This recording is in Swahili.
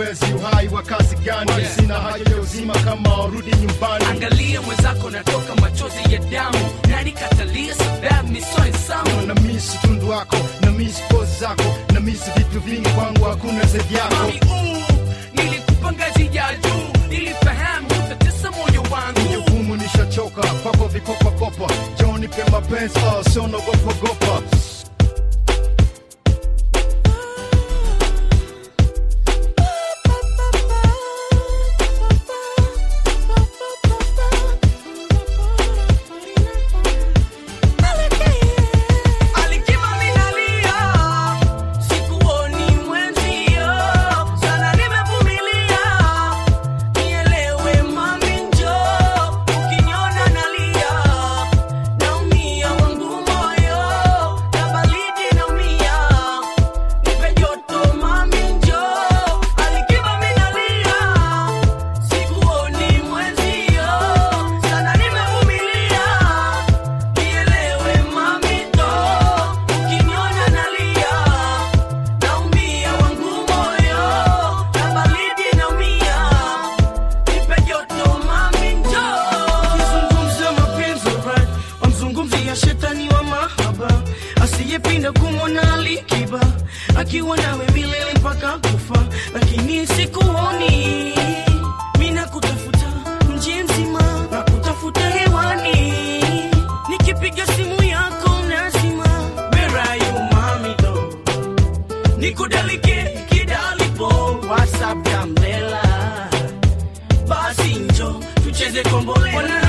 mapenzi uhai wa kazi gani Yeah. sina haja ya uzima kama warudi nyumbani angalia mwenzako natoka machozi ya damu nani katalia sababu misoesamu na misi tundu wako na misi pozi zako na misi vitu vingi kwangu hakuna zaidi yako mami uu nilikupa ngazi ya juu nilifahamu utatesa moyo wangu jukumu nishachoka kwako vikopakopa joni pe mapenzi oh, sio nagopagopa Alikiba minalia, sikuoni mwenzio, sana nimevumilia. Nielewe mami njoo, ukiniona nalia, naumia wangu moyo, na baridi naumia. Nipe joto mami njoo, alikiba minalia, sikuoni mwenzio, sana nimevumilia. Nielewe mami ndo, ukiniona nalia, naumia wangu moyo, na baridi naumia. Nipe joto mami ndo. Ukizungumza mapenzi right, wamzungumzia shetani wa mahaba asiyepinda kumwona Alikiba akiwa nawe milele mpaka kufa, lakini sikuoni. Mina kutafuta mji mzima na kutafuta hewani, nikipiga simu yako nazima. Where are you mami do nikudalike kidalipo WhatsApp ya mlela basi njo tucheze kombolela